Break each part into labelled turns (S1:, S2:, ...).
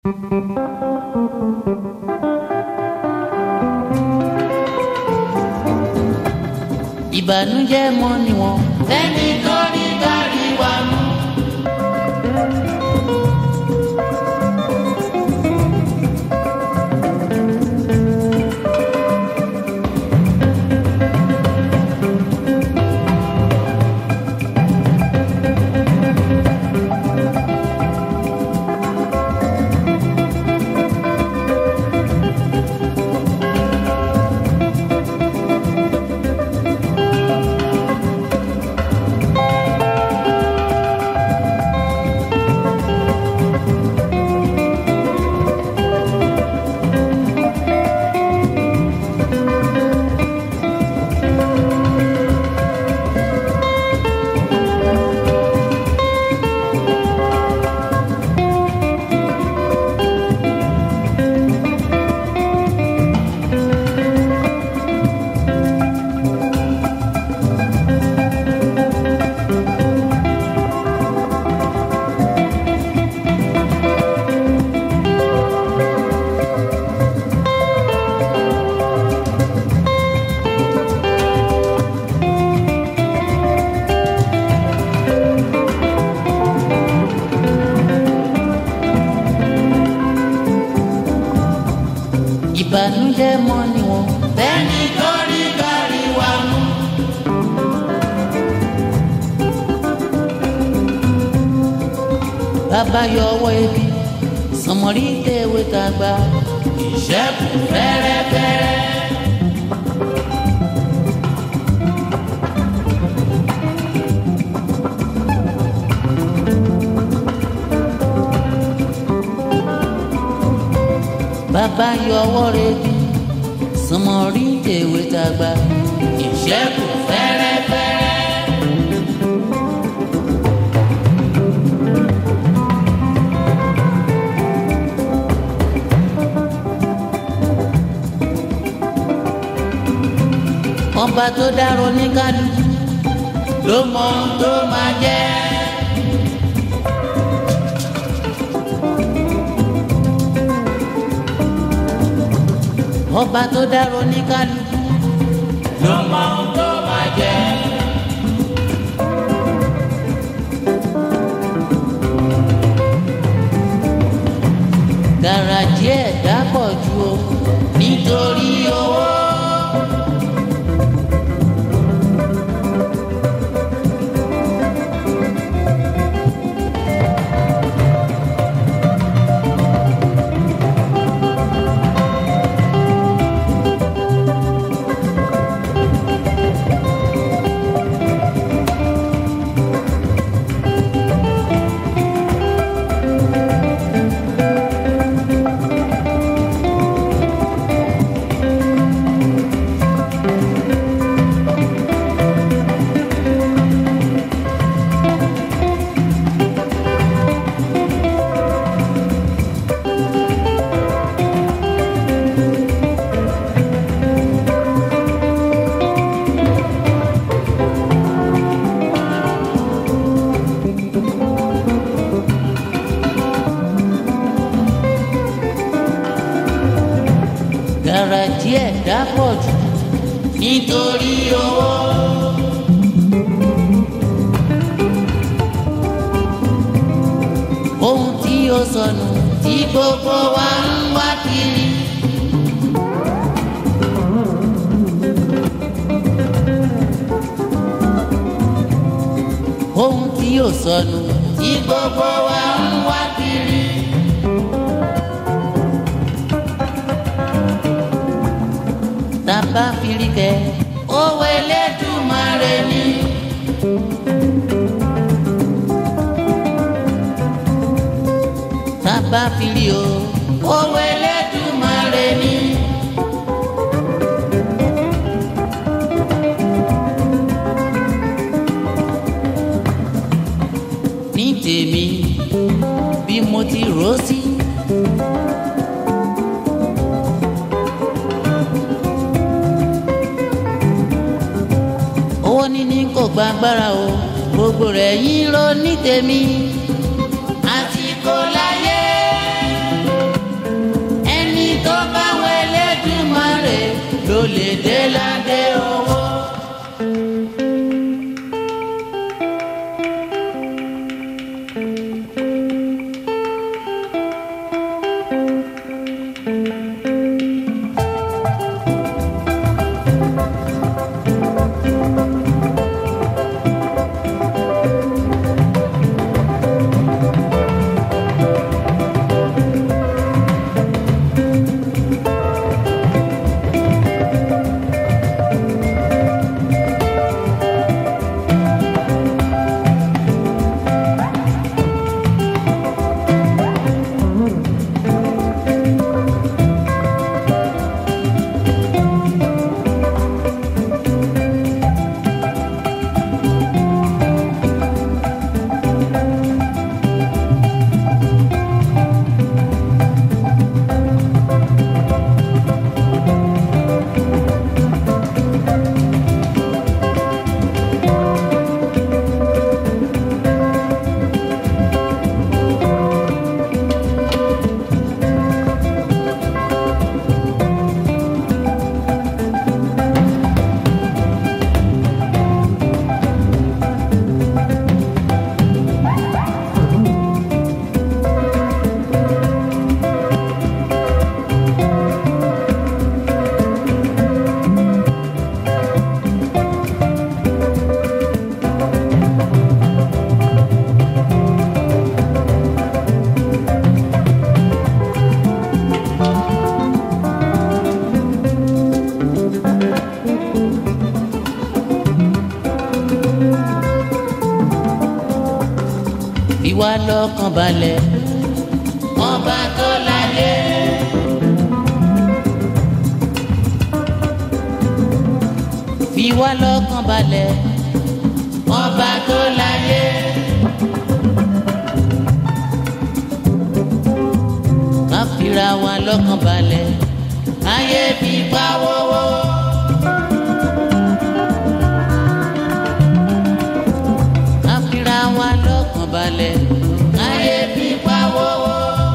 S1: ìbànújẹ́ mọ́ ni wọ́n. ẹni tó ní kárí wa mú. ìbànújẹ́ mọ́ ni wọ́n. ẹni tó ní kárí wa mú. bàbá yọ ọwọ́ ebi sọmọrí tẹ̀wé tàgbà ìṣẹ́kù fẹ́rẹ́fẹ́rẹ́. bàbá yọ ọwọ́ rẹ̀ bí sọmọrí tẹ̀wé tàgbà ìṣẹ́kù fẹ́rẹ́fẹ́rẹ́. ọba tó dárò ní kálukú ló mọ ohun tó máa jẹ́. ọba tó dárò ní kálukú ló mọ ohun tó máa jẹ́. gàràjì ẹ̀dá pọ̀ ju o nítorí owó. gàràjì ẹ̀dá pọ̀ jù nítorí owó. ohun tí ó sọnù tí gbogbo wa ń wá kiri. ohun tí ó sọnù tí gbogbo wa ń wá kiri. tàbá firikẹ owó Elédùmarè ni. tàbá firi o owó Elédùmarè ni. ní tèmi bí mo ti rò ó sí. owó níní kò gba agbára o gbogbo rẹ̀ yín ló ní tèmi. àsìkò láyé wá lọ́kàn balẹ̀ ọba tó láyé. fi wá lọ́kàn balẹ̀ ọba tó láyé. ká fira wa lọ́kàn balẹ̀ ayé fi pa wọ́wọ́. ká fira wa lọ́kàn balẹ̀ ayé fi pa wọ́wọ́.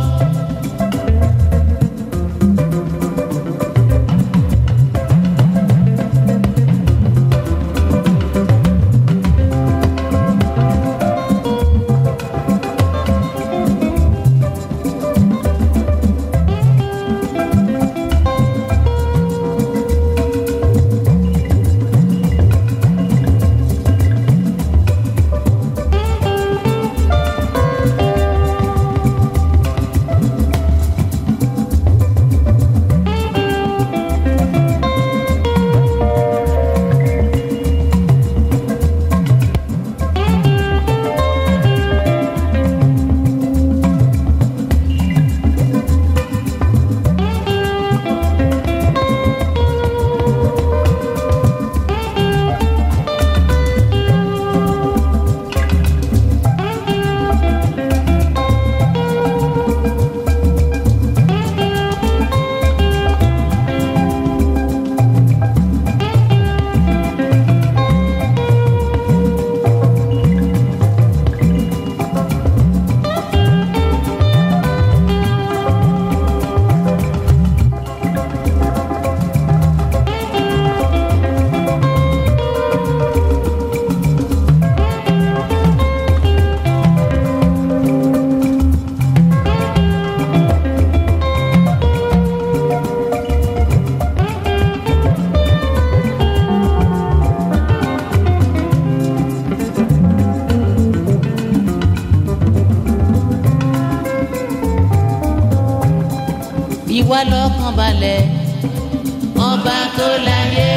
S1: ìwà lọ́kàn balẹ̀ ọba tó láyé.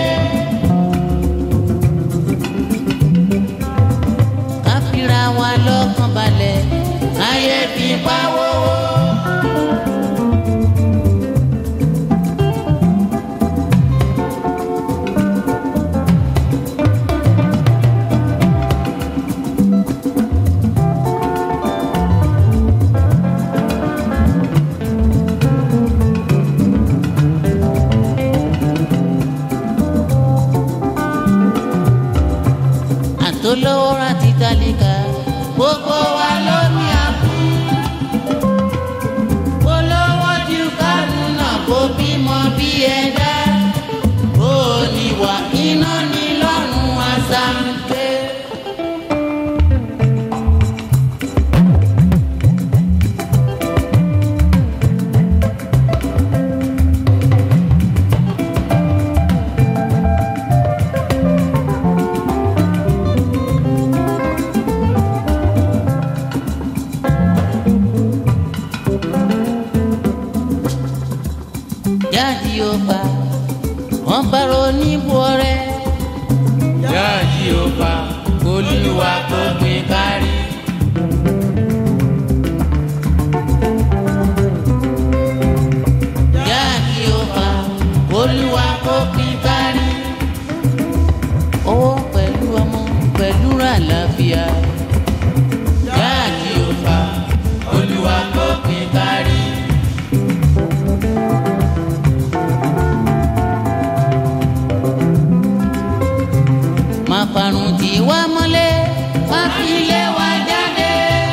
S1: ká fira wa lọ́kàn balẹ̀ ayé fi pa wọ́wọ́. àtolówó rántí tálíkà gbogbo wa ló ní àbú. olówó ju kánú náà kó bímọ bí ẹ̀dá. ó níwà iná ní lọ́rùn àṣàǹkẹ́. jáde ó pa wọn bá ronú bọ rẹ. jáde ó pa olúwa kò gbé kárí. jáde ó pa olúwa kò gbé kárí. owó pẹ̀lú ọmọ pẹ̀lú àlàáfíà. jáde ó pa olúwa kò gbé kárí. má parun tí wá mọ́lẹ̀ má fi lé wa jáde.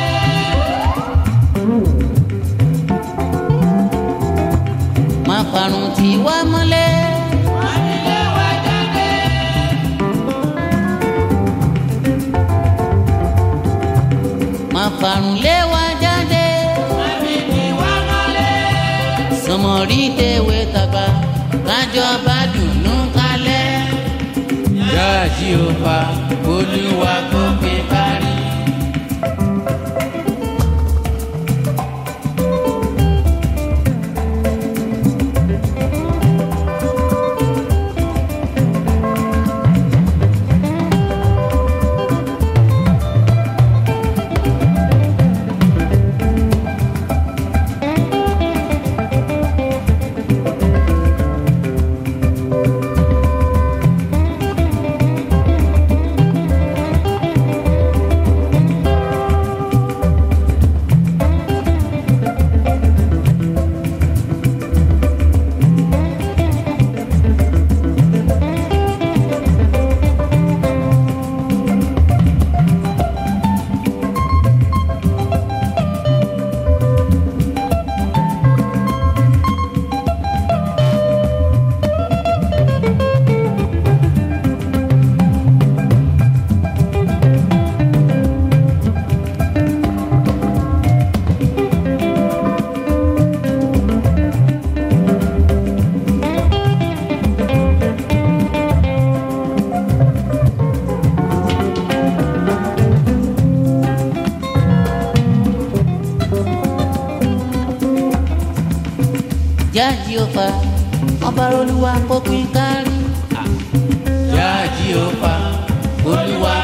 S1: má parun tí wá mọ́lẹ̀ má fi lé wa jáde. má parun lé wa jáde. má fi tí wá mọ́lẹ̀. sọmọrí tèwé tàgbà kájọ bá dùnú kalẹ̀ jáàjì ó pa olúwa kó gbé kárí. jáàjì ó fa ọba olúwa kó pín kárí.
S2: jáàjì ó fa olúwa